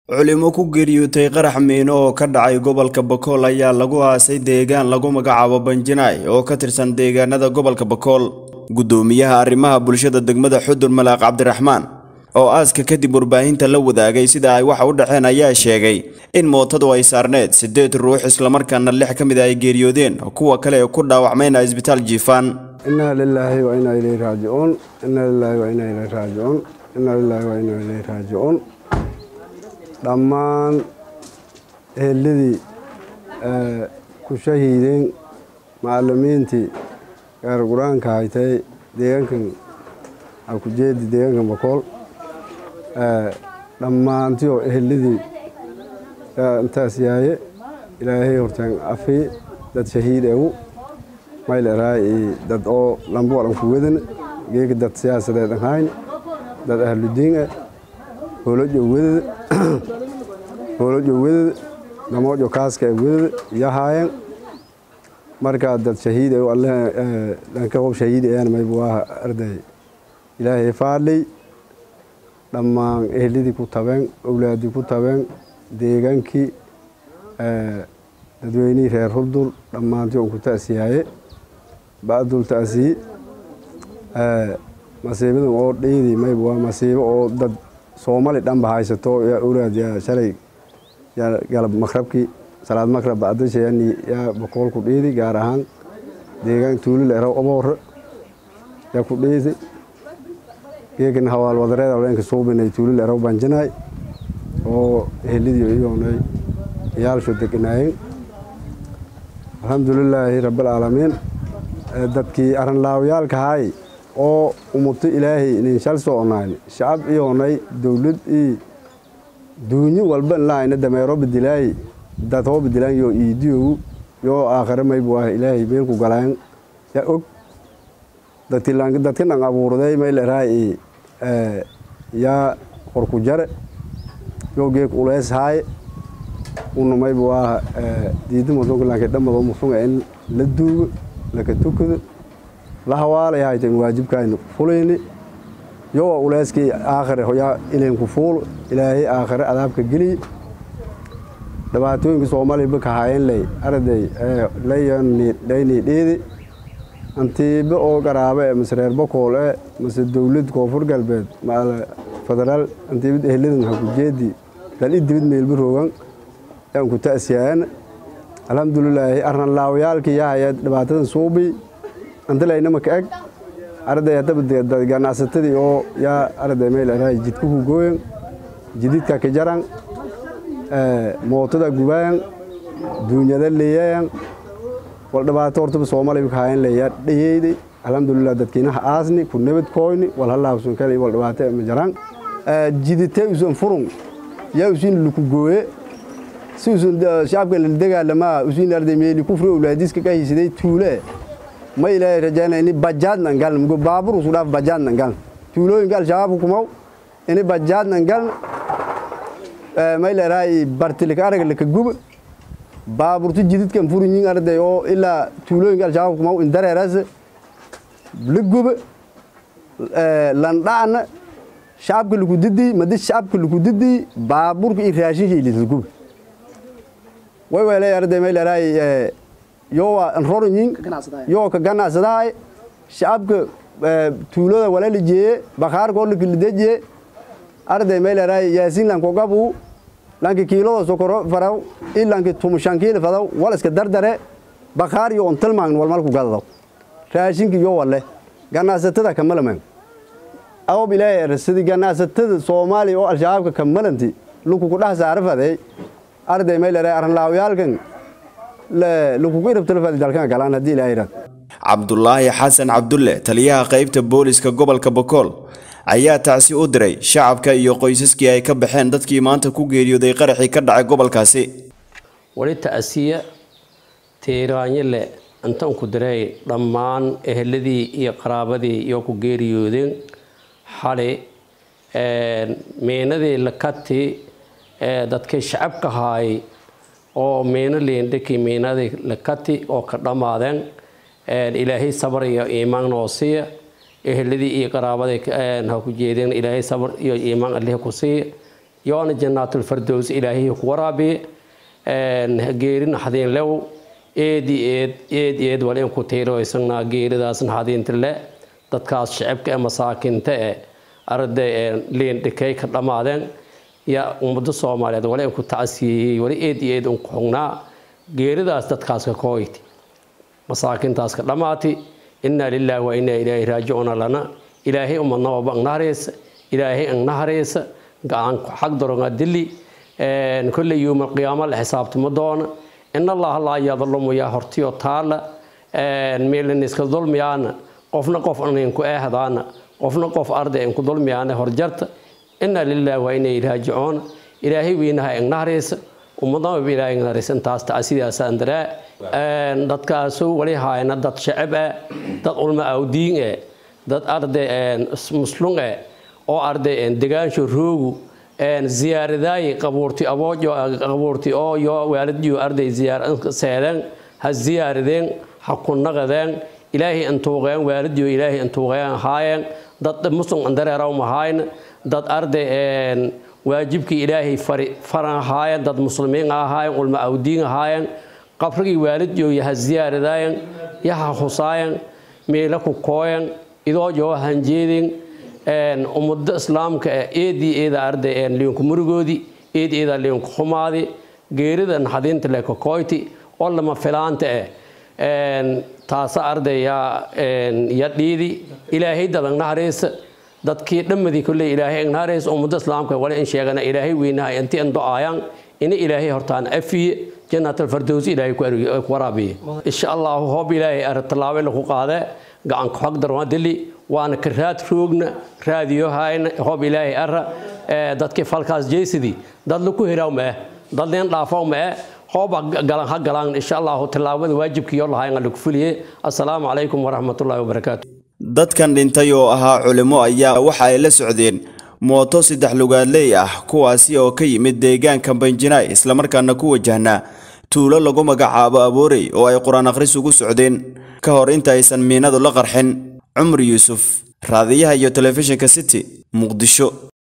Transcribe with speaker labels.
Speaker 1: culimo ku geeriyootay qarax miino oo ka dhacay gobolka bakool ayaa lagu aasay deegaan lagu magacaabo banjinaay oo ka tirsan deegaanada gobolka bakool guddoomiyaha arrimaha bulshada degmada xudur malaaq cabdiraxmaan oo aaska kadib warbaahinta la wadaagay sida ay waxa u dhaceen ayaa sheegay in mootadu ay saarneed siddeed ruux islamarkaana lix ka mid a ay geeriyoodeen kuwa kale ee ku dhaawacmayna isbitaal jiifaan
Speaker 2: inaa lilaahi wa inaa ilayhi raajicuun inaa lilaahi wa inaa ilayhi raajicuun inaa lilaahi wa inaa ilayhi raajicuun dhammaan eheladii ku shahiideen macalimiintii gaar qur-aanka haytay deegaankan akujeedi deegaankan bakool dhammaantioo eheladii intaas yaaye ilaahay hortaan afii dad shahiid egu mayleraa dad oo lambuwalan ku wadan geega dad siyaasadeed ahayn dad ahludiin ah hoolojo wedada hoolojo wedada damoojo kaaska ee wedada iyo haayeen markaa dad shahiid egu alle dhanka qof shahiid ayaan maybu waa arday ilaahay faadlay dhammaan eheladii ku tabeen owlaadii ku tabeen deegaankii dadweynihii reer hurdur dhammaantii on ku ta'siyaaye ba'dul ta'siyi masiibadan oo dhiidi mayb waa masiibo oo dad soomali dhanba haysato yaa owlaad yaa shalay yaa galab makrabkii salaad makrab ba'dashayani yaa bakool ku dhiidi gaar ahaan deegaan tuulil eraw aboore yaa ku dhiidi geegan hawaal wadareeda leenka suubinay tuulil eraw banjinaay oo eheladii iyoonay yaalsho deganaayeen alxamdulilaahi rabbilcaalamiin dadkii arrinlaawayaalka haay oo umuto ilaahay inin shal soconayn shacab iyoonay dowlad ii duunyo walba inlaayna dameero badilaay dad hoo badilaan yoo iidiyogu yoo aakhare maybu ah ilaahay meelku galaan yaa og dadka dhan abuurday mayleraa yaa horku jare yoo geek ulees haaye una maybu ah diida musunkalanka dhamado musunga in la duugo laka tukado la hawaalay haytan waajibkaayna fulayni yowa uleeskii aakhare hoyaa ilenku fuulo ilaahay aakhare adaabka geliy dhibaatooyinka soomaaliba ka hayen ley arday laynii dhiidi antiiba oo garaabe e mase reer bakool e mase dowlad koonfur galbeed maala federaal antiibad eheladan hakujeedi dal i dibid meelba roogan yaan ku ta'siyaana alxamdulilaahi arranlaawayaalkii yahaya dhibaatadan suubi antilaynama ka eg arday haddaba ganacsatadii oo yaa arday mayleraa jidka ku gooyan jididka ka jaran mootada gubaayan duunyada leeyayan wal dhibaato hortaba soomaaliya ka hayan leeyaa dhayeyday alxamdulilah dadkiinaha aasni ku nabad kooyni wal halaabsun kale wal dhibaato ma jaraan jiditee usan furun yaa usin luku gooye si usan shacabka la dagaalamaa usin arday meeli kufri owlaadiska ka hisiday tuule ma ilaahay rajaana ini bajaadnan galna mugo baabur usu dhaaf bajaadnan galna tuulooyinka al-shabaabka kumaw ini bajaadnan galna mayleraa bartilika arag laka guba baaburta jididkan furinyin arday oo ilaa tuulooyinka al-shabaabka kumaw indareerase la guba landhacna shacabka laku didii madi shacabka laku didii baaburka iyo raashinka ilisa guba way weelay arday mayleraa yowa nrorinyin yoo ka ganacsadahay shacabka tuulada walala jeeye bakaarkoo lakilidejiye arday mayleraa yaasiin lankogabu lanki kiilada sokoro faraw i lanki tumushan kiila fadaw wal iska dardare bakaar iyo ontilmaan walmalku gadadaw raashinka iyo wale ganacsatada kamalaman awob ilaahay erasadi ganacsatada soomaaliya oo al-shabaabka kamalanti luku ku dhex saara faday arday mayleraa arrinlaawayaalkan
Speaker 1: cabdulaahi xasan cabdulle taliyaha qaybta booliska gobolka bakool ayaa tacsi u diray shacabka iyo qoysaskii ay ka baxeen dadkii maanta ku geeriyooday qaraxii ka dhacay gobolkaasi
Speaker 3: wali ta'siya tiiraanyale intaan ku diray dhammaan eheladii iyo qaraabadii iyo ku geeriyoodeen xali meenadii lakati dadkay shacabka haayay oo miino leendhakii miinadii lakati oo ka dhammaadeen ilaahay sabar iyo iimaan noo siiya eheladii iyo qaraabadii ha ku jeedeen ilaahay sabar iyo iimaan allih ku siiya yoona jannaatulfardows ilaahay ku waraabiye geeri naxdiin lew eedi eed eed eed wal in ku tiiro isagna geeridaas naxdiinta le dadkaas shacabka ee masaakinta ee arday ee liindhikay ka dhammaadeen yaa ummadda soomaaliyeed wali in ku tacsiyeeyey wali eed iyo eed unku xugnaa geeridaas dadkaas ka kooyti masaakintaas ka dhammaati innaa lilaahi wa innaa ilaahi raajicuuna lana ilaahay umadnababa angnahareysa ilaahay angnahareysa gacan xag doronga dili kolley yuuma qiyaamo la xisaabtamo doona in allaha laa yadlumu yaa hortiyo taala meelaniska dulmiyaana qofna qof aninku eehdaana qofna qof arday inku dulmiyaana horjarta innaa lilaahi wa innaa ilaahi raajicuuna ilaahay weynaha angnahareysa ummadnaba ilaahay angnahareysa intaas tacsidaasaan daraa dadkaasu wali haayna dad shacab ah dad ulma awdiin eh dad arday muslum eh oo arday degaansho roogu ziyaaradaay qabuurti aboojo qabuurti oo yo waalidiyo arday ziyaar seedeen ha ziyaaradeen ha ku naqadeen ilaahay intuuqeen waalidiyo ilaahay intuuqeen haayeen dad muslim andareeraw mahayn dad arday waajibkii ilaahay fari faran haayeen dad muslimiin ahaayeen ulma awdiin ahaayeen qabrigii waalidiyo yaha ziyaaradaayeen yaha husaayeen meela ku kooyen idoo joo hanjeedin ummada islaamka eedii eeda arday liinku murigoodii eed eeda liinku xumaadi geerida naxadiinta le kokoyti oo lama filaanta eh taasa arday yaa ya dhiidi ilaahay dadan nahareysa dadkii dhammadii kolley ilaahay agnahareysa ummada islaamka wali in sheegana ilaahay weynaha inti an do-aayaan ina ilaahay hortaan afiye janaatalfardows ilaahay ku waraabiye insha allahu hoob ilaahay artalaabe lagu qaade gacanka xog darwaa dili waana ka raad roogna raadiyo hayna hoob ilaahay ara dadkii falkaas jeysidii dad laku heraw ma eh dad leen dhaafaw ma eh hooba galan ha galaan insha allahu tallaabada waajibkiyo lahayn lagu fuliye assalaamu calaykum waraxmatullaahi wabarakaatu
Speaker 1: dadkan dhintay oo ahaa culimo ayaa waxa ay la socdeen mooto saddex lugaadley ah kuwaasi oo ka yimid deegaanka banjinaay islamarkaana ku wajahnaa tuulo lagu magacaabo aboorey oo ay qur-aan akhris ugu socdeen ka hor inta aysan miinadu la qarxin cumar yuusuf raadiyaha iyo telefishinka city muqdisho